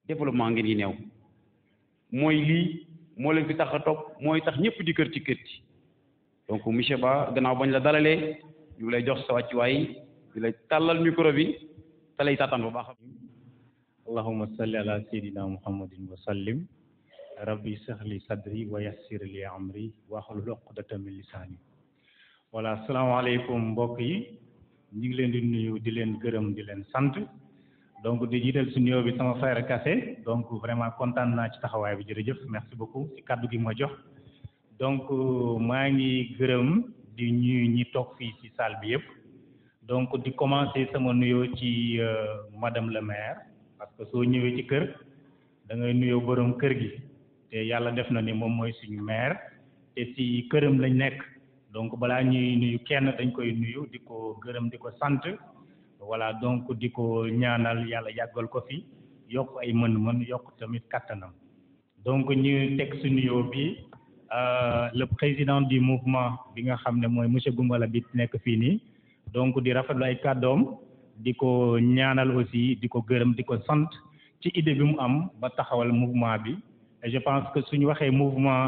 développement ngeen yi neew mooy lii moo leen fi tax a topp mooy tax ñëpp di kër ci kër ci donc monsieur Ba gannaaw bañ la dalalee ñu ngi lay jox sa wàccuwaay di lay tàllal micro bi te lay taataan bu baax allahumma salli ala sayyidina muhammadin wa sallim rabbi sahli sadri wa yassir li amri wahlul uqdatan min lisani voilà asalaamaaleykum mbokk yi ñu ngi leen di nuyu di leen gërëm di leen sant donc di jiital si nuyoo bi sama frère Kassé donc vraiment kontaan naa ci taxawaay bi jërëjëf merci beaucoup si kàddu gi ma jox donc maa ngi gërëm di ñuy ñi toog fii ci salle bi yëpp donc di commencer sama nuyoo ci madame le maire parce que soo ñëwee ci kër da ngay nuyoo borom kër gi te yàlla def na ni moom mooy suñu maire te si këram lañ nekk donc balaa ñuy nuyu kenn dañ koy nuyu di ko gërëm di ko sant voilà donc di ko ñaanal yàlla yàggal ko fi yokk ay mën-mën yokk tamit kattanam donc ñu teg si nuyoo bi le président du mouvement bi nga xam ne mooy monsieur Goumbala bi nekk fii nii donc di rafetlu ay kàddoom di ko ñaanal aussi di ko gërëm di ko sant ci idée bi mu am ba taxawal mouvement bi et je pense que suñu waxee mouvement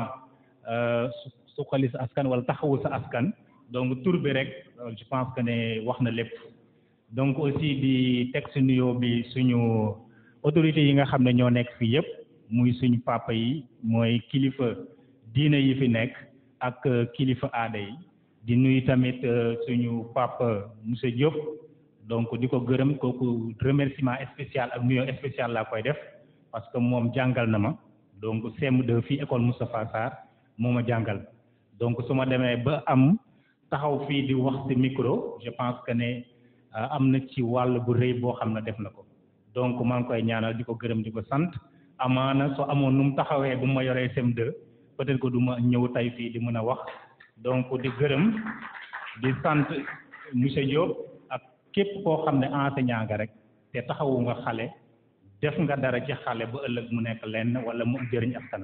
suqali sa askan wala taxawu sa askan donc tur bi rek je pense que ne wax na lépp donc aussi di teg si nuyoo bi suñu autorités yi nga xam ne ñoo nekk fii yëpp muy suñu papa yi mooy kilifa diine yi fi nekk ak kilifa aada yi di nuyu tamit suñu papa monsieur Diop donc di ko gërëm kooku remerciement spécial ak nuyoo spécial laa koy def parce que moom jàngal na ma donc CM2 fii école Moustapha Sarr moo ma jàngal donc su ma demee ba am taxaw fii di wax ci micro je pense que ne am na ci wàll bu rëy boo xam ne def na ko donc maa ngi koy ñaanal di ko gërëm di ko sant amaana soo amoon nu mu taxawee bu ma yoree CM2 peut-être que du ma ñëw tey fii di mën a wax donc di gërëm di sant monsieur Diop ak képp koo xam ne enseignant nga rek te taxawu nga xale def nga dara ci xale ba ëllëg mu nekk lenn wala mu jëriñ askanam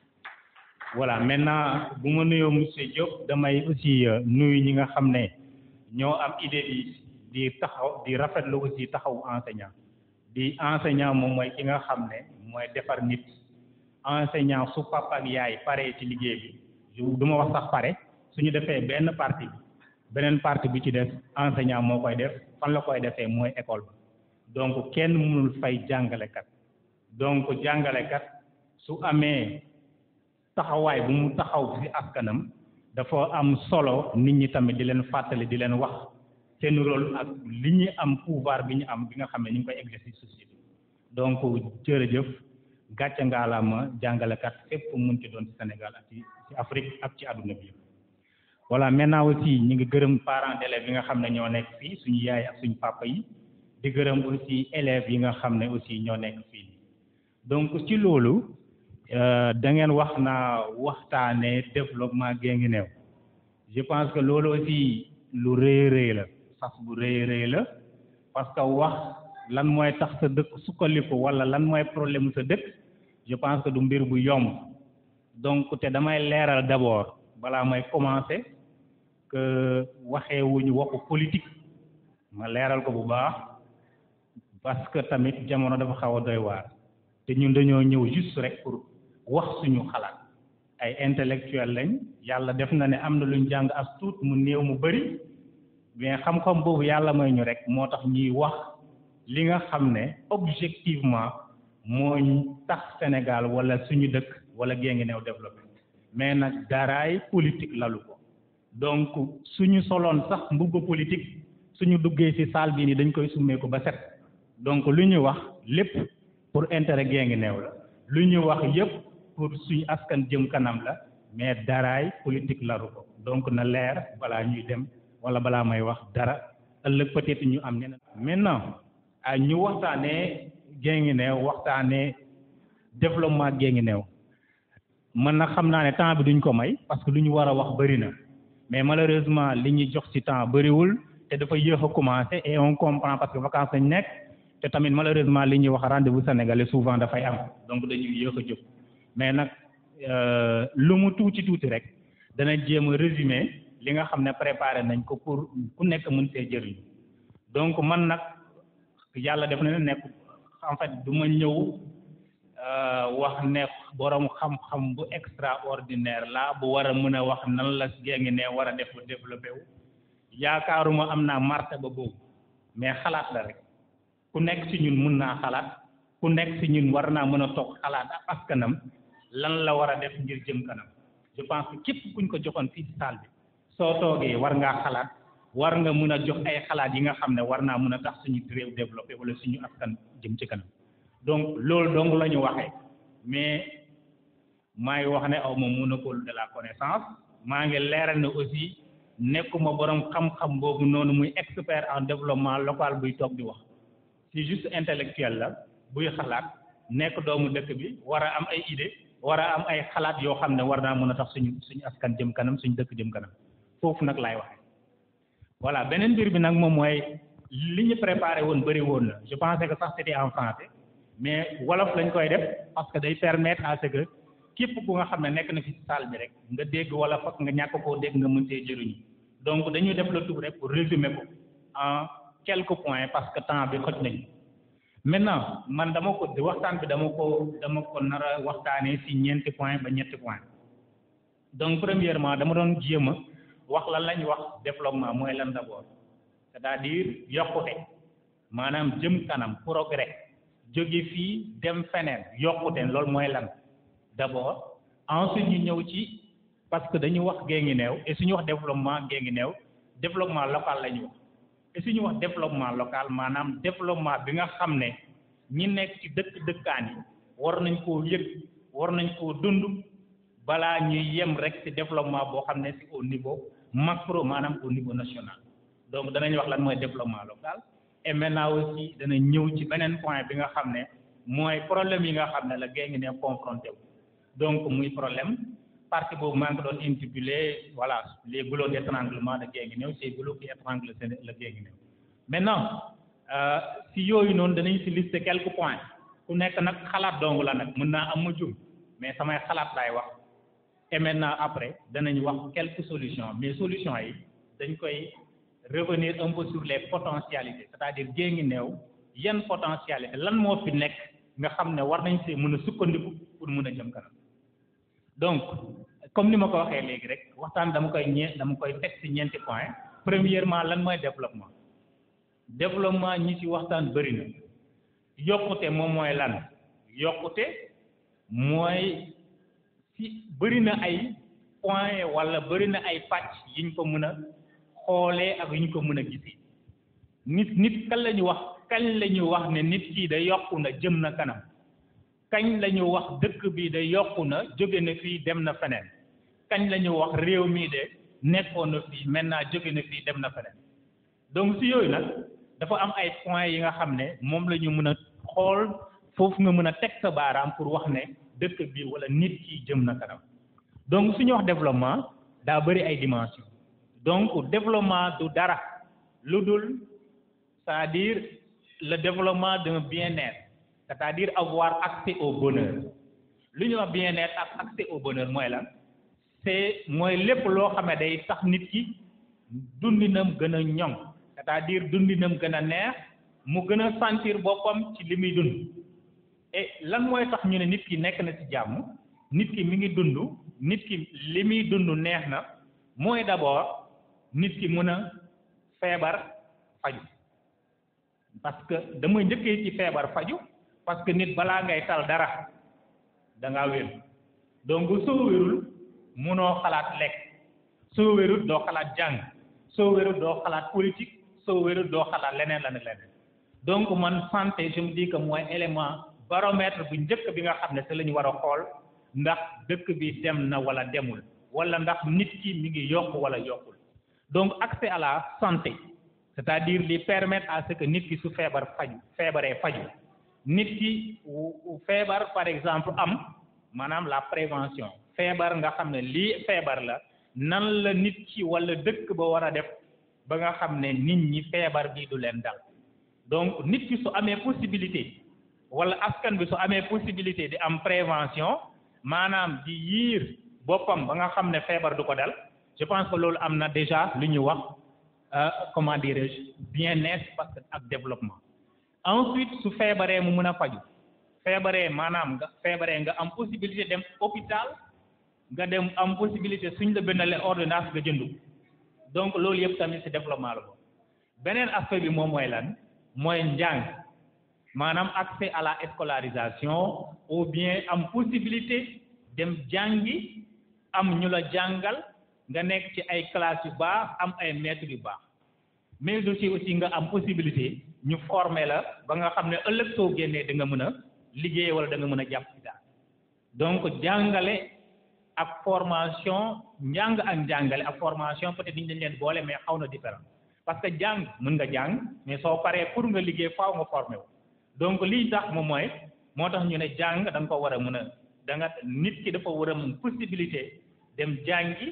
voilà maintenant bu ma nuyoo monsieur Diop damay aussi nuyu ñi nga xam ne ñoo am idée bi di taxaw di rafetlu aussi taxawu enseignant di enseignant moom mooy ki nga xam ne mooy defar nit enseignant su papa ak yaay pare ci liggéey bi du ma wax sax pare suñu defee benn partie bi beneen partie bi ci des enseignant moo koy def fan la koy defee mooy école ba donc kenn mënul fay jàngalekat donc jàngalekat su amee taxawaay bu mu taxaw ci askanam dafa am solo nit ñi tamit di leen fàttali di leen wax seen rôle ak li ñu am pouvoir bi ñu am bi nga xam ne ñu ngi koy exercer société donc jërëjëf gàcce ngaalaama jàngalekat fépp mun ci doon ci Sénégal ak ci ci Afrique ak ci àdduna bi voilà maintenant aussi ñu ngi gërëm parents d'élèves yi nga xam ne ñoo nekk fii suñu yaay ak suñu papa yi di gërëm aussi élèves yi nga xam ne aussi ñoo nekk fii donc ci loolu da ngeen wax naa waxtaanee développement Guinguinéo je pense que loolu aussi lu rëy rëy la sas bu rëy rëy la parce que wax lan mooy tax sa dëkk sukkandiku wala lan mooy problème sa dëkk je pense que du mbir bu yomb donc te damay leeral d'abord balaa may commencer que waxee wuñu waxu politique ma leeral ko bu baax parce que tamit jamono dafa xaw a doy waar te ñun dañoo ñëw juste rek pour wax suñu xalaat ay intellectuel lañ yàlla def na ne am na luñ jàng as tuut mu néew mu bari mais xam-xam boobu yàlla may ñu rek moo tax ñuy wax li nga xam ne objectivement moo tax Sénégal wala suñu dëkk wala Guinguinéo développé mais nag daraay politique lalu ko donc suñu soloon sax mbubba politique suñu duggee ci salle bi ni dañ koy summeeku ba set donc lu ñu wax lépp pour intérêt Guinguinéo la lu ñu wax yépp pour suñu askan jëm kanam la mais daraay politique laru ko donc na leer balaa ñuy dem wala balaa may wax dara ëllëg peut-être ñu am ñeneen maintenant ah ñu waxtaanee Guinguinéo waxtaanee développement Guinguinéo man nag xam naa ne temps bi duñ ko may parce que lu ñu war a wax bëri na mais malheureusement li ñuy jox ci temps bëriwul te dafa yéex a commencé et on comprend parce que vacances lañ nekk te tamit malheureusement li ñuy wax rendez-vous sénégalais souvent dafay am donc dañuy yéex a jóg mais nag lu mu tuuti tuuti rek dana jéem a résumé li nga xam ne préparé nañ ko pour ku nekk mën see jëriñ donc man nag yàlla def na ne nekk en fait du ma ñëw wax ne borom xam-xam bu extraordinaire la bu war a mën a wax nan la Guinguinéo war a def ba développé wu yaakaaruma am naa martaba boobu mais xalaat la rek ku nekk ci ñun mun naa xalaat ku nekk ci ñun war naa mën a toog xalaat ak askanam lan la war a def ngir jëm kanam je pense que képp kuñ ko joxoon fii ci salle bi soo toogee war ngaa xalaat war nga mën a jox ay xalaat yi nga xam ne war naa mën a tax suñu réew développé wala suñu askan jëm ci kanam donc loolu dong la ñu waxee mais maa ngi wax ne aw ma monopole de la connaissance maa ngi leeral ne aussi nekkuma borom xam-xam boobu noonu muy expert en développement local buy toog di wax c'est juste intellectuel la buy xalaat nekk doomu dëkk bi war a am ay idée war a am ay xalaat yoo xam ne war naa mën a tax suñu suñu askan jëm kanam suñu dëkk jëm kanam foofu nag laay waxee voilà beneen mbir bi nag moom mooy li ñu préparé woon bëri woon na je pensais que sax c'était en français mais wolof lañ koy def parce que day permettre à ce que képp ku nga xam ne nekk na fi ci salle bi rek nga dégg wolof ak nga ñàkk koo dégg nga mën see jëriñu donc dañuy def le tout rek pour résumer ko en quelques points parce que temps bi xoj nañu maintenant man dama ko waxtaan bi dama ko dama ko nar a waxtaanee ci ñeenti point ba ñetti point donc premièrement dama doon jéem a wax lan lañ wax développement mooy lan d'abord c'est-à-dire yokkute maanaam jëm kanam progrès jóge fii dem feneen yokkute loolu mooy lan d'abord ensuite ñu ñëw ci parce que dañu wax Guinguinéo et suñu wax développement Guinguinéo développement local la ñu wax et suñu wax développement local maanaam développement bi nga xam ne ñi nekk ci dëkk dëkkaan yi war nañ koo yëg war nañ koo dund balaa ñuy yem rek ci développement boo xam ne ci au niveau macro maanaam au niveau national donc danañ wax lan mooy développement local et maintenant aussi dana ñëw ci beneen point bi nga xam ne mooy problème yi nga xam ne la Guinguinéo confronté wu donc muy problème partie boobu maa ngi ko doon intitulé voilà les goulots d'étranglement de Guinguinéo ces goulots qui étranglent le Guinguinéo maintenant si yooyu noonu danañ si lister quelques points ku nekk nag xalaat dong la nag mën naa am ma jum mais samay xalaat laay wax et maintenant après danañ wax quelques solutions mais solutions yi dañ koy revenir un peu sur les potentialités c'est-à-dire Guinguinéo yan potentialité lan moo fi nekk nga xam ne war nañ see mën a sukkandiku pour mën a jëm kanam donc comme ni ma ko waxee léegi rek waxtaan dama koy ñe dama koy teg ci ñeenti point premièrement lan mooy développement développement ñi ci waxtaan bëri na yokkute moom mooy lan yokkute mooy ci bëri na ay point walla bëri na ay pàcc yiñ ko mën a xoolee ak yiñ ko mën a gisee nit nit kan la ñu wax kañ la ñu wax ne nit kii da yokku na jëm na kanam kañ la ñu wax dëkk bi da yokku na jóge na fii dem na feneen kañ la ñu wax réew mii de nekkoon na fii maintenant jóge na fii dem na feneen donc si yooyu nag dafa am ay points yi nga xam ne moom la ñu mën a xool foofu nga mën a teg sa baaraam pour wax ne dëkk bi wala nit ki jëm na kanam donc suñu wax développement daa bëri ay dimensions donc développement du dara lu dul c'est-à-dire le développement d'un bien-être c'est-à-dire avoir accès au bonheur lu ñu wax bien-être ak accès au bonheur mooy lan c'est mooy lépp loo xam ne day tax nit ki dundinam gën a ñoŋ c'est-à-dire dundinam gën a neex mu gën a sentir boppam ci li muy dund et lan mooy tax ñu ne nit ki nekk na ci jàmm nit ki mi ngi dund nit ki li muy dund neex na mooy d'abord nit ki mën a feebar faju parce que damay njëkkee ci feebar faju parce que nit balaa ngay tal dara da ngaa wér donc soo wérul munoo xalaat lekk soo wérul doo xalaat jàng soo wérul doo xalaat politique soo wérul doo xalaat leneen la ne leneen donc man santé je me dis que mooy élément baromètre bu njëkk bi nga xam ne te la ñu war a xool ndax dëkk bi dem na wala demul wala ndax nit ki mi ngi yokk wala yokkul donc accès à la santé c'est-à-dire li permettre à ce que nit ki su feebar faju feebaree faju nit ki feebar par exemple am maanaam la prévention feebar nga xam ne lii feebar la nan la nit ki wala dëkk ba war a def ba nga xam ne nit ñi feebar bi du leen dal donc nit ki su amee possibilité wala askan bi su amee possibilité di am prévention maanaam di yiir boppam ba nga xam ne feebar du ko dal je pense que loolu am na déjà lu ñu wax comment dirais-je bien-être parce que ak développement ensuite su feebaree mu mën a faju feebaree maanaam nga feebaree nga am possibilité dem hôpital nga dem am possibilité suñ la bindalee ordonnance nga jëndu donc loolu yëpp tamit ci développement la boobu beneen aspect bi moom mooy lan mooy njàng maanaam accès à la scolarisation ou bien am possibilité dem jàngi am ñu la jàngal nga nekk ci ay classes yu baax am ay maîtres yu baax mais aussi aussi nga am possibilité ñu former la ba nga xam ne ëllëg soo génnee da nga mën a liggéey wala da nga mën a jàpp ci daal donc jàngale ak formation njàng ak njàngale ak formation peut-être dañ leen boole mais xaw na différent parce que jàng mën nga jàng mais soo paree pour nga liggéey faaw nga formé wu donc lii tax moom mooy moo tax ñu ne jàng da nga ko war a mën a da nga nit ki dafa war a mën possibilité dem jàngi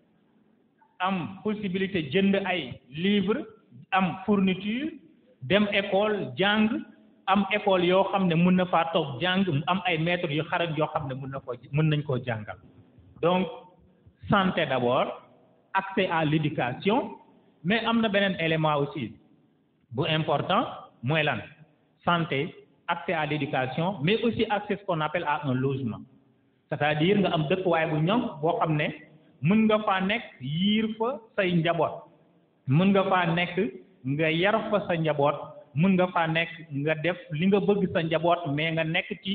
am possibilité jënd ay livre am fourniture dem école jàng am école yoo xam ne mën na faa toog jàng mu am ay maîtres yu xarañ yoo xam ne mën na koo mën nañ koo jàngal donc santé d'abord accès à l'éducation mais am na beneen élément aussi bu important mooy lan santé accès à l'éducation mais aussi accès ce qu'on appelle à un logement c'est-à-dire nga am dëkkuwaay bu ñoŋ boo xam ne mën nga faa nekk yiir fa say njaboot mën nga faa nekk nga yar fa sa njaboot mën nga faa nekk nga def li nga bëgg sa njaboot mais nga nekk ci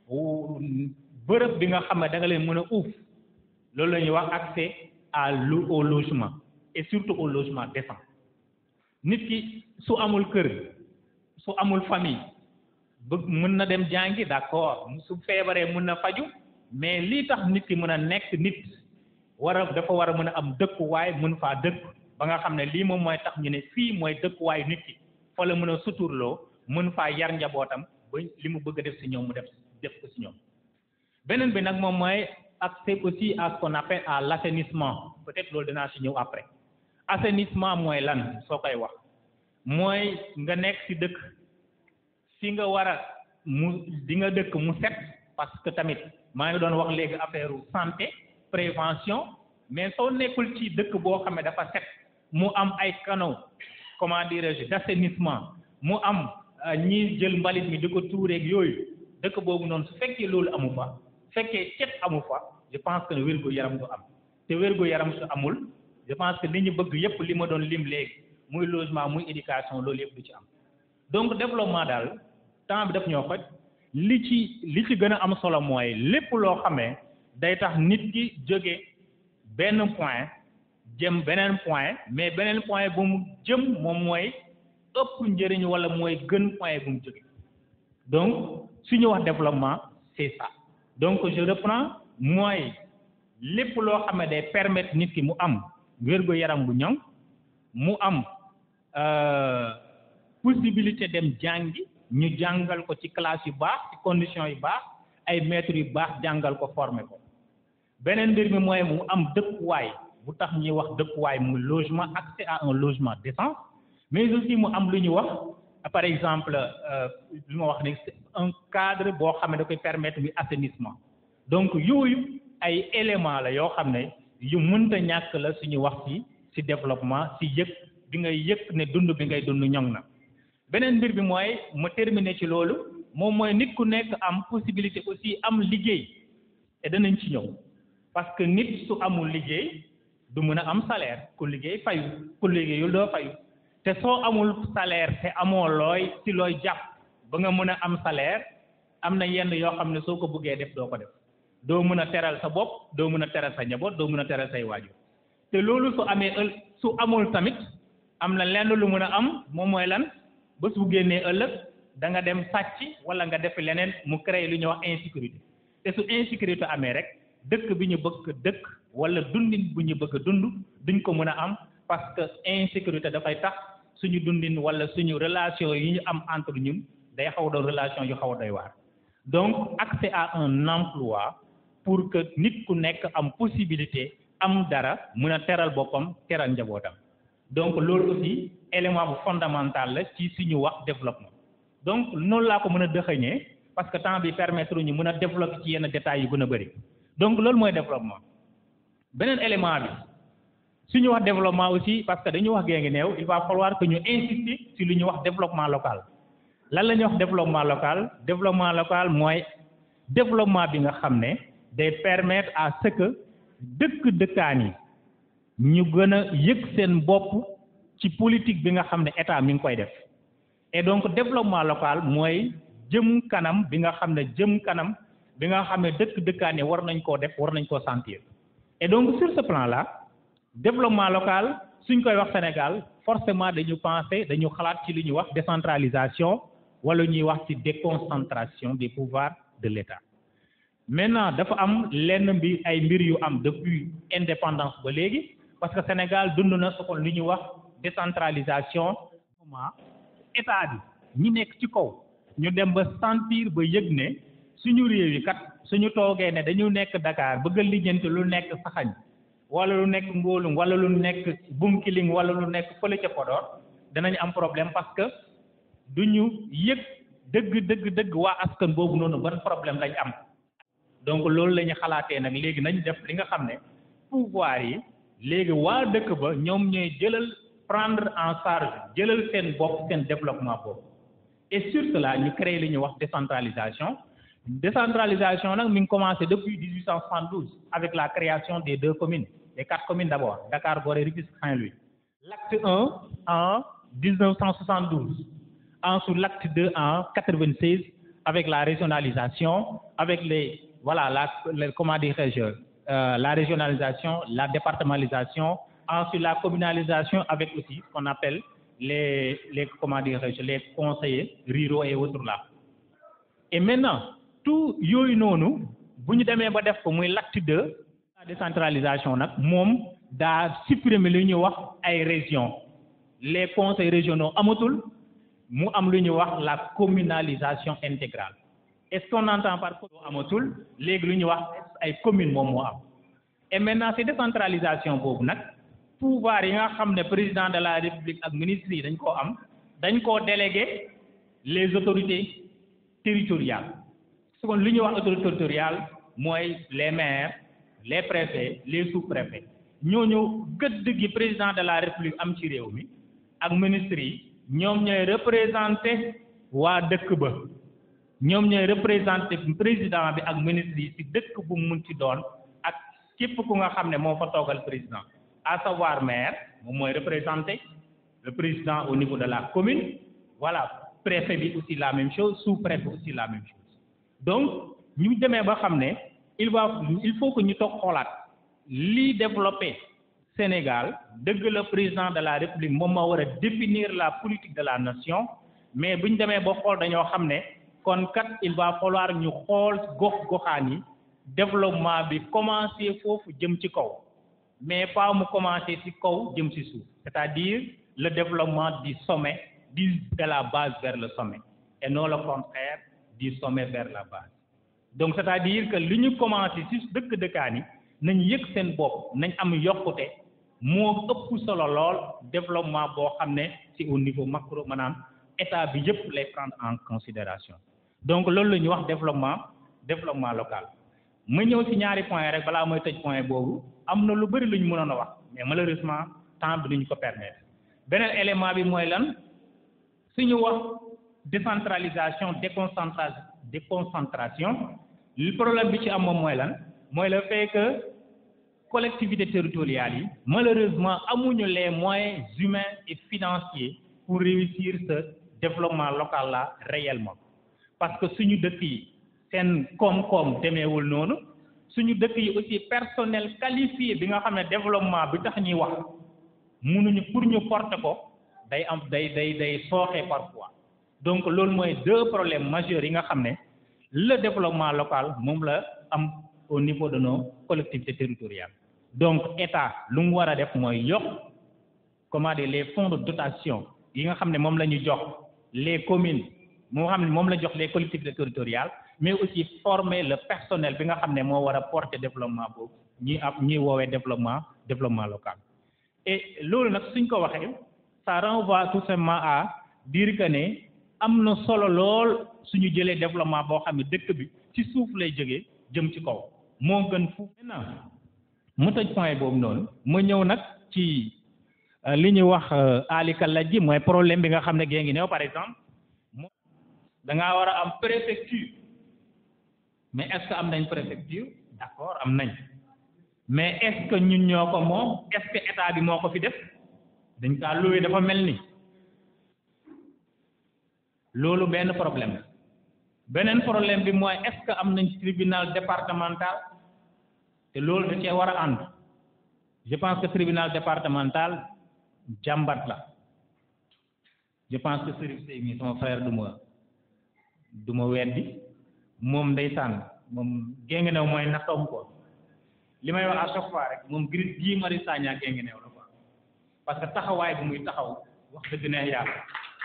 bërëb bi nga xam ne da nga leen mën a uuf loolu la ñuy wax accès à au logement et surtout au logement décent nit ki su amul kër su amul famille bëgg mën na dem jàngi d'accord su feebaree mën na faju mais lii tax nit ki mën a nekk nit war a dafa war a mën a am dëkkuwaay mën faa dëkk ba nga xam ne lii moom mooy tax ñu ne fii mooy dëkkuwaayu nit ki fa la mën a suturloo mën faa yar njabootam ba li mu bëgg a def si ñoom mu def def ko si ñoom beneen bi nag moom mooy accès aussi à ce qu'on appelle à l'assainissement peut-être loolu dinaa si ñëw après assainissement mooy lan soo koy wax mooy nga nekk si dëkk fi nga war a mu di nga dëkk mu set parce que tamit maa ngi doon wax léegi affaire santé prévention mais soo nekkul ci dëkk boo xam ne dafa set mu am ay canaux comment dirais-je d'assainissement mu am ñi jël mbalit mi di ko tuureeg yooyu dëkk boobu noonu su fekkee loolu amu fa fekkee cet amu fa je pense que wérgu yaram du am te wérgu yaram su amul je pense que li ñu bëgg yépp li ma doon lim léegi muy logement muy éducation loolu yépp du ci am donc développement daal temps bi daf ñoo xoj li ci li ci gën a am solo mooy lépp loo xamee day tax nit ki jóge benn point jëm beneen point mais beneen point bu mu jëm moom mooy ëpp njëriñ wala mooy gën point bu mu jóge donc su ñu wax développement c'est ça donc je reprends mooy lépp loo xam ne day permettre nit ki mu am wérgu yaram bu ñoŋ mu am possibilité dem jàngi ñu jàngal ko ci classe yu baax ci conditions yu baax ay maîtres yu baax jàngal ko former ko beneen mbir mi mooy mu am dëkkuwaay bu tax ñuy wax dëkkuwaay muy logement accès à un logement décent mais aussi mu am lu ñu wax par exemple lu ma wax ne un cadre boo xam ne da koy permettre muy assainissement donc yooyu ay éléments la yoo xam ne yu mënta ñàkk la suñu wax ci ci développement ci yëg bi ngay yëg ne dund bi ngay dund ñoŋ na beneen mbir bi mooy mu terminer ci loolu moom mooy nit ku nekk am possibilité aussi am liggéey te danañ ci ñëw parce que nit su amul liggéey du mën a am salaire ku liggéey fayu ku liggéeyul doo fayu te soo amul salaire te amoo looy ci looy jàpp ba nga mën a am salaire am na yenn yoo xam ne soo ko bëggee def doo ko def doo mën a teral sa bopp doo mën a teral sa njaboot doo mën a teral say waajur te loolu su amee ël su amul tamit am na lenn lu mën a am moom mooy lan bés bu génnee ëllëg da nga dem sàcc wala nga def leneen mu créer lu ñuy wax insécurité te su insécurité amee rek dëkk bi ñu bëgg dëkk wala dundin bu ñu bëgg a dund duñ ko mën a am parce que insécurité dafay tax suñu dundin wala suñu relation yi ñu am entre ñun day xaw doon relation yu xaw a doy waar donc accès à un emploi pour que nit ku nekk am possibilité am dara mën a teral boppam teral njabootam donc loolu aussi élément bu fondamental la ci suñu wax développement donc noonu laa ko mën a dëxëñee parce que temps bi permettre ñu mën a développer ci yenn détails yu gën a bëri donc loolu mooy développement beneen élément bi suñu wax développement aussi parce que dañu wax gée ngi néew il va falloir que ñu insister ci lu ñuy wax développement local lan la ñuy wax développement local développement local mooy développement bi nga xam ne day permettre à ce que dëkk dëkkaan yi ñu gën a yëg seen bopp ci politique bi nga xam ne état mi ngi koy def et donc développement local mooy jëm kanam bi nga xam ne jëm kanam bi nga xam ne dëkk dëkkaan yi war nañ koo def war nañ koo sentir et donc sur ce plan là développement local suñ koy wax Sénégal forcément dañu penser dañu xalaat ci li ñuy wax décentralisation wala ñuy wax ci déconcentration des pouvoirs de l'État maintenant dafa am lenn mbir ay mbir yu am depuis indépendance ba léegi parce que Sénégal dund na su ko li ñuy wax décentralisation moment état bi ñi nekk ci kaw ñu dem ba sentir ba yëg ne suñu réew yi kat suñu toogee ne dañu nekk Dakar bëgg a lijjanti lu nekk saxañ wala lu nekk ngóolum wala lu nekk bunkiling wala lu nekk fële ca Podor danañ am problème parce que duñu yëg dëgg dëgg dëgg waa askan boobu noonu ban problème lañ am donc loolu la ñu xalaatee nag léegi nañ def li nga xam ne pouvoir yi léegi waa dëkk ba ñoom ñooy jëlal prendre en charge jëlal seen bopp seen développement boobu et sur cela ñu créé li ñuy wax décentralisation décentralisation nag mi ngi commencé depuis 1872 avec la création des deux communes les quatre communes d'abord Dakar Gorée Rufisque Saint-Louis l'acte 1 en 1972 ensuite l'acte 2 en 96 avec la régionalisation avec les voilà la, les, comment dirais-je euh, la régionalisation la départementalisation ensuite la communalisation avec aussi ce qu'on appelle les les comment dirais-je les conseillers ruraux et autres là et maintenant tout yooyu noonu bu ñu demee ba def ko muy l'acte 2 la décentralisation nag moom daa supprimer li ñuy wax ay régions les conseils régionaux amatul mu am lu ñuy wax la communalisation intégrale est-ce qu'on entend par amatul léegi lu ñuy wax ay communes moom moo am et maintenant c'est décentralisation boobu nag pouvoir yi nga xam ne président de la république ak ministres yi dañ koo am dañ koo déléguer les autorités territoriales su kon lu ñuy wax autorité territoriale mooy les maires les préfets les sous-préfets ñooñu gëdd gi président de la république am ci réew mi ak ministres yi ñoom ñooy représenter waa dëkk ba ñoom ñooy représenter président bi ak ministres yi ci dëkk bu mu mun ci doon ak képp ku nga xam ne moo fa toogal président à savoir maire moom mooy représenter le président au niveau de la commune voilà préfet bi aussi la même chose sous-préfet aussi la même chose donc ñu demee ba xam ne il va il faut que ñu toog xoolaat lii développé Sénégal dëgg la président de la République moom moo war a définir la politique de la nation mais bu ñu demee ba xool dañoo xam ne kon kat il va falloir ñu xool gox goxaan yi développement bi commencer foofu jëm ci kaw mais pas mu commencer ci kaw jëm ci suuf c'est-à-dire le développement du sommet du de la base vers le sommet et non le contraire du sommet vers la base donc c'est-à-dire que li ñu commencé ci dëkk dëkkaan yi nañ yëg seen bopp nañ am yokkute moo ëpp solo lool développement boo xam ne ci au niveau macro maanaam état bi yëpp lay prendre en considération donc loolu la ñuy wax développement développement local ma ñëw ci ñaari point rek balaa mooy tëj point boobu am na lu bari lu ñu mënoon a wax mais malheureusement temps bi duñu ko permettre beneen élément bi mooy lan suñu wax décentralisation déconcentra déconcentration li problème bi ci am moom mooy lan mooy le fait que collectivités territoriales yi malheureusement amuñu les moyens humains et financiers pour réussir ce développement local là réellement parce que suñu dëkk yi seen koom-koom demeewul noonu suñu dëkk yi aussi personnel qualifié bi nga xam ne développement bi tax ñuy wax mënuñu pour ñu porter ko day am day day day sooxee parfois donc loolu mooy deux problèmes majeurs yi nga xam ne le développement local moom la am au niveau de nos collectivités territoriales donc état lu mu war a def mooy yokk comment dire les fonds de dotation yi nga xam ne moom la ñu jox les communes moo xam ne moom la jox les collectivités territoriales mais aussi former le personnel bi nga xam ne moo war a porter développement boobu ñuy am ñuy woowee développement développement local et loolu nag suñ ko waxee ça renvoie tout simplement à dire que ne am na solo lool suñu jëlee développement boo xam ne dëkk bi ci suuf lay jógee jëm ci kaw moo gën fu maintenant mu tëj point boobu noonu ma ñëw nag ci li ñuy wax alikala ji mooy problème bi nga xam ne gée ngi néew par exemple da ngaa war a am préfecture mais est-ce que am nañ préfecture d'accord am nañ mais est-ce que ñun ñoo ko moom est-ce que état bi moo ko fi def dañ kaa loué dafa mel ni loolu benn problème la beneen problème bi mooy est-ce que am nañ tribunal départemental te loolu da cee war a ànd je pense que tribunal départemental jàmbat la je pense que Serif Sey mi sama frère du ma du ma weddi moom ndeysaan moom génge new mooy nattoom ko li may wax à chaque fois rek moom gris bii Mari Sagna génge new la quoi parce que taxawaay bu muy taxaw wax dëgg neex yàlla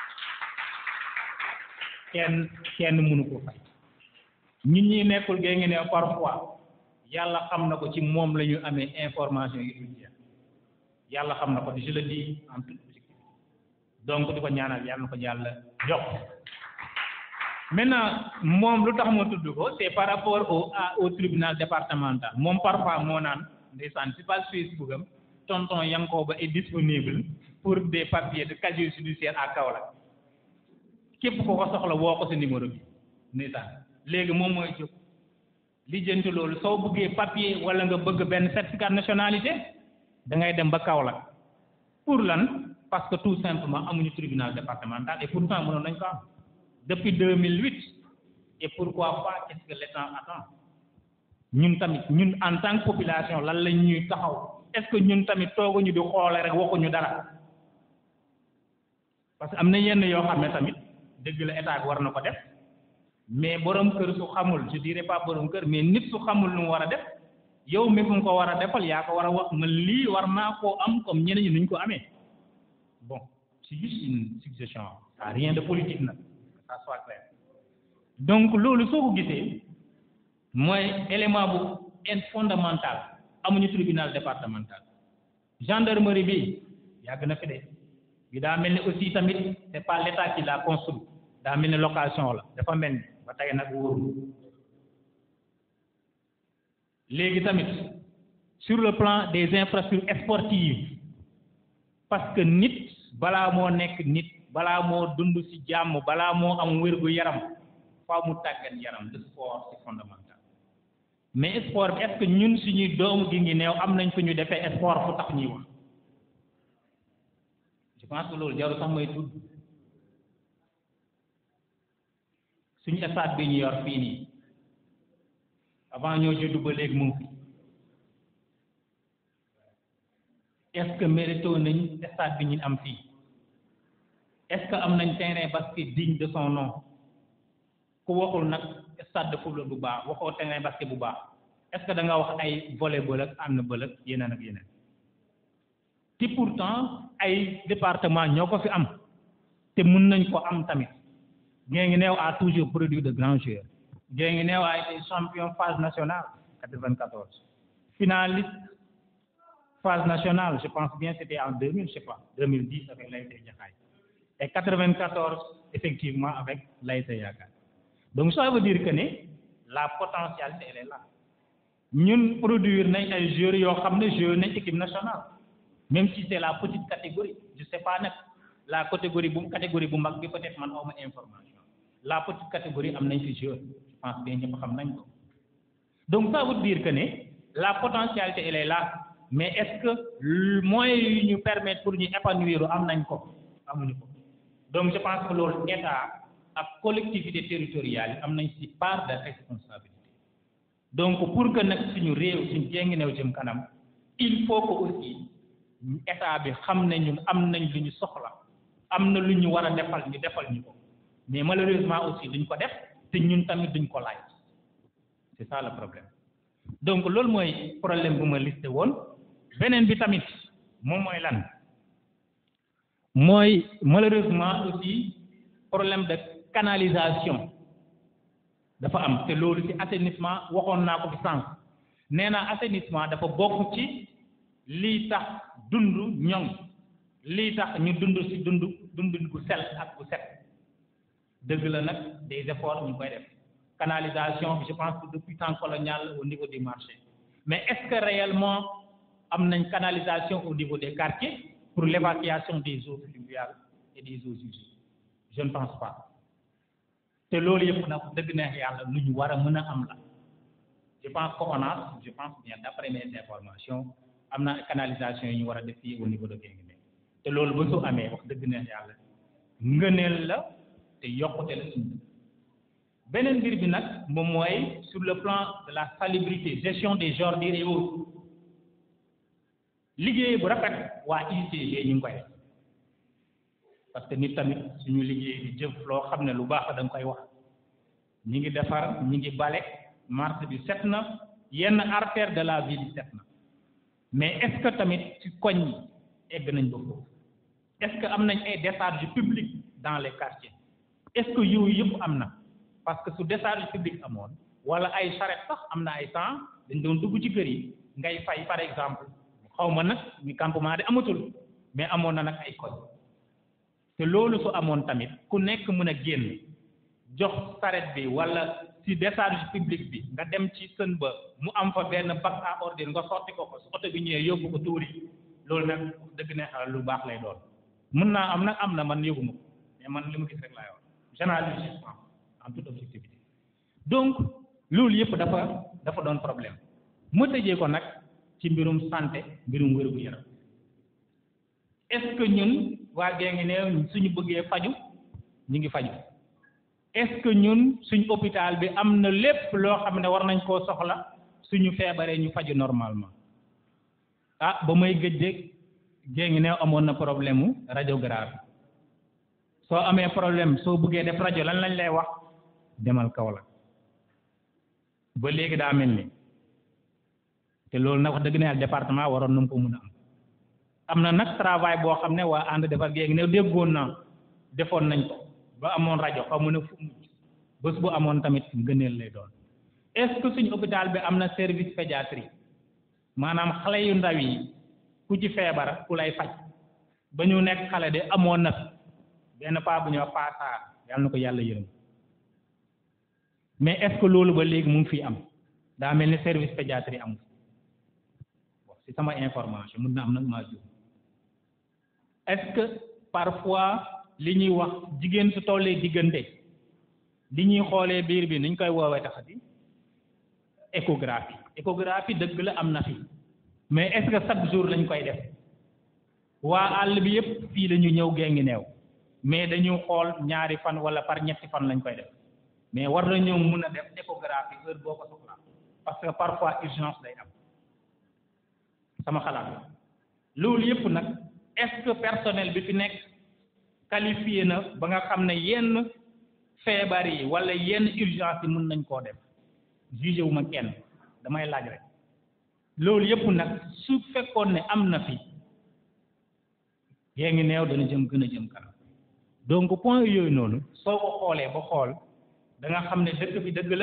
kenn kenn mënu ko fay ñun ñi nekkul génge new parfois yàlla xam na ko ci moom la ñu amee information yi dul jeex yàlla xam na ko je le dis en toute objectivité donc di ko ñaanal yàlla na ko yàlla jox maintenant moom lu tax ma tudd ko c'est par rapport au au tribunal départemental moom parfois moo naan ndeysaan ci page Facebook am tonton Yankoba est disponible pour des papiers de casier judiciaire à Kaolack képp ko ko soxla woo ko sa numéro bi ndeysaan léegi moom mooy jóg lijjanti loolu soo bëggee papier wala nga bëgg benn certificat de nationalité da ngay dem ba Kaolack pour lan parce que tout simplement amuñu tribunal départemental et pourtant mënoon nañ ko am depuis 2008 et pourquoi pas qu'est-ce que l'État attend ñun tamit ñun en tant que population lan lañ ñuy taxaw est-ce que ñun tamit tooguñu di xoole rek waxuñu dara parce que am na yenn yoo xam ne tamit dëgg la état bi war na ko def mais borom kër su xamul je dirais pas borom kër mais nit su xamul lu mu war a def yow mi mu ko war a defal yaa ko war a wax man lii war naa koo am comme ñeneen ñi nuñ ko amee bon c'est juste une suggestion ça rien de politique nag ça soit clair donc loolu soo ko gisee mooy élément bu in fondamental amuñu tribunal départemental gendarmerie bi yàgg na fi de bi daa mel ni aussi tamit c'est pas l'état qui l'a construit daa mel ni location la dafa mel ni ba tey nag wóoru léegi tamit sur le plan des infrastructures sportives parce que nit balaa moo nekk nit balaa moo dund ci jàmm balaa moo am wérgu yaram faaw mu tàggat yaram le sport c'est fondamental mais sport bi est-ce que ñun suñuy doomu gi ngi neew am nañ fu ñu defee sport fu tax ñuy wax je pense que loolu jaru sax may tudd suñu stade bi ñu yor fii nii avant ñoo juddu ba léegi mu ngi fi est-ce que mérito nañ stade bi ñu am fii est-ce que am nañ terrain basket digne de son nom ku waxul nag stade de football bu baax waxoo terrain basket bu baax est-ce que da nga wax ay volleyball ak handball ak yeneen ak yeneen te pourtant ay département ñoo ko fi am te mun nañ ko am tamit gée ngi neew a toujours produit de grands joueurs gée ngi neew a été champion phase nationale 94 finaliste phase nationale je pense bien c'était en 2000 je sais pas 2010 avec l'ASC Jaxaay et 94 effectivement avec l'ASC Yaakaar donc ça veut dire que ne la potentialité elle est là ñun produire nañ ay joueurs yoo xam ne joué nañ équipe nationale même si c'est la petite catégorie je sais pas nag la catégorie bu catégorie bu mag bi peut-être man awma information la petite catégorie am nañ fi joueur je pense bien ñëpp xam nañ ko donc ça veut dire que ne la potentialité elle est là mais est-ce que moyens yi ñu permettre pour ñu épanouir am nañ ko amuñu ko donc je pense que loolu état ak collectivité territoriale yi am nañ ci part de responsabilité donc pour que nag suñu réew suñu jéngi new jëm kanam il faut que aussi état bi xam ne ñun am nañ lu ñu soxla am na lu ñu war a defal ñu defal ñu ko mais malheureusement aussi duñ ko def te ñun tamit duñ ko laaj c'est ça le problème donc loolu mooy problème bu ma listé woon beneen bi tamit moom mooy lan mooy malheureusement aussi problème de canalisation dafa am te loolu ci assainissement waxoon naa ko fi sànq nee naa assainissement dafa bokk ci lii tax dund ñoŋ lii tax ñu dund ci dund dund gu sel ak gu set dëgg la nag des efforts ñu koy def canalisation je pense que depuis temps colonial au niveau du marché mais est-ce que réellement am nañ canalisation au niveau des quartiers pour l'évacuation des eaux pluviales et des eaux usées je ne pense pas te loolu yëpp nag dëgg neex yàlla lu ñu war a mën a am la je pense que ONAS je pense bien d'après mes informations am na canalisation yi ñu war a def fii au niveau de Guinguinéo te loolu ba su amee wax dëgg neex yàlla ngëneel la te yokkute la suñu beneen mbir bi nag moom mooy sur le plan de la salubrité gestion des ordures et autres liggéey bu rafet waa UCG ñu ngi koy def parce que nit tamit suñu liggéey di jëf loo xam ne lu baax da nga koy wax ñi ngi defar ñi ngi bale marché bi set na yenn artère de la ville set na mais est-ce que tamit ci koñ yi egg nañ ba foofu est-ce que am nañ ay décharges publiques dans les quartiers est-ce que yooyu yëpp am na parce que su décharge publique amoon wala ay charrette sax am na ay temps dañ doon dugg ci kër yi ngay fay par exemple xaw ma nag ñu campement de amatul mais amoon na nag ay koñ te loolu su amoon tamit ku nekk mën a génn jox charrette bi wala ci décharge publique bi nga dem ci sën ba mu am fa benn bac à ordures nga sotti ko ko su oto bi ñëwee yóbbu ko tuuri loolu nag dëgg ne xala lu baax lay doon mën naa am nag am na man yëguma ko mais man li ma gis rek laay wax généralisé en toute objectivité donc loolu yëpp dafa dafa doon problème mu tëjee ko nag ci mbirum santé mbirum wér gu yaram est-ce que ñun waa Guinguinéo suñu bëggee faju ñu ngi faju est-ce que ñun suñu hôpital bi am na lépp loo xam ne war nañ koo soxla suñu feebaree ñu faju normalement ah ba may gëj de Guinguinéo amoon na problème mu radiographie soo amee problème soo bëggee def rajo lan lañ lay wax demal Kaolack ba léegi daa mel ni te loolu nag wax dëgg ne yàlla département waroon na mu ko mun a am am na nag travail boo xam ne waa ànd defar Guinguinéo déggoon na defoon nañ ko ba amoon rajo xaw mu ne fu bés bu amoon tamit ngëneel lay doon est-ce que suñu hôpital bi am na service pédiatrie maanaam xale yu ndaw yi ku ci feebar ku lay faj ba ñu nekk xale de amoon na benn paa bu ñuy wax paasaar yàlla na ko yàlla yërëm mais est-ce que loolu ba léegi mu ngi fii am daa mel ni service pédiatrie amul bon si sama information mun na am nag maa jóg est-ce que parfois li ñuy wax jigéen su tollee diggante li ñuy xoolee biir bi niñ koy woowee taxati échographie échographie dëgg la am na fi mais est-ce que chaque jour lañ koy def waa àll bi yëpp fii la ñu ñëw Guinguinéo mais dañu xool ñaari fan wala par ñetti fan lañ koy def mais war na ñëw mun a def échographie heure boo ko soxlaa parce que parfois urgence day am sama xalaat loolu yëpp nag est-ce que personnel bi fi nekk qualifié na ba nga xam ne yenn feebar yi wala yenn urgence yi mun nañ koo def jugé wu ma kenn damay laaj rek loolu yëpp nag su fekkoon ne am na fi Guinguinéo dana jëm gën a jëm kanam donc point yooyu noonu soo ko xoolee ba xool da nga xam ne dëkk bi dëgg la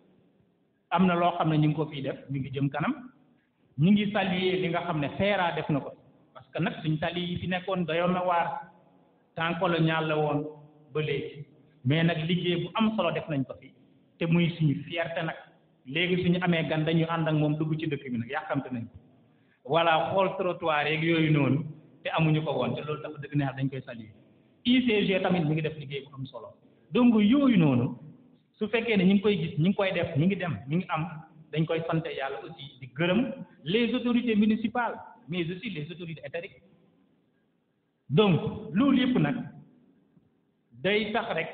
am na loo xam ne ñu ngi ko fiy def ñu ngi jëm kanam ñu ngi saluer li nga xam ne FERA def na ko parce que nag suñ tali yi fi nekkoon dayoon na waar temps colonial la woon ba léegi mais nag liggéey bu am solo def nañ ko fi te muy suñu fierté nag léegi suñu amee gan dañu ànd ak moom dugg ci dëkk bi nag yàkkamte nañ ko voilà xool trottoir yeeg yooyu noonu te amuñu ko woon te loolu dafa dëgg neex dañ koy saluer ICG tamit mi ngi def liggéey bu am solo donc yooyu noonu su fekkee ne ñu ngi koy gis ñu ngi koy def ñu ngi dem ñu ngi am dañ koy sant yàlla aussi di gërëm les autorités municipales mais aussi les autorités étatiques donc loolu yëpp nag day tax rek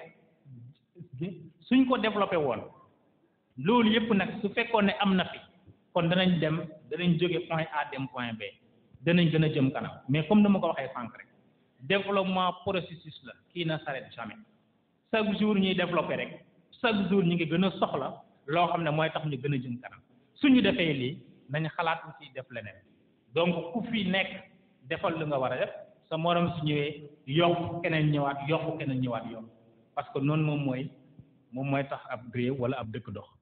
suñ ko développé woon loolu yëpp nag su fekkoon ne am na fi kon danañ dem danañ jóge point A dem point B danañ gën a jëm kanam mais comme ni ma ko waxee sànq rek développement processus la qui ne s'arrête jamais chaque jour ñuy développé rek chaque jour ñu ngi gën a soxla loo xam ne mooy tax ñu gën a jëm kanam suñu defee lii nañ xalaat aussi def leneen donc ku fi nekk defal lu nga war a def sa morom su ñëwee yokk keneen ñëwaat yokk keneen ñëwaat yokk parce que noonu moom mooy moom mooy tax ab réew wala ab dëkk dox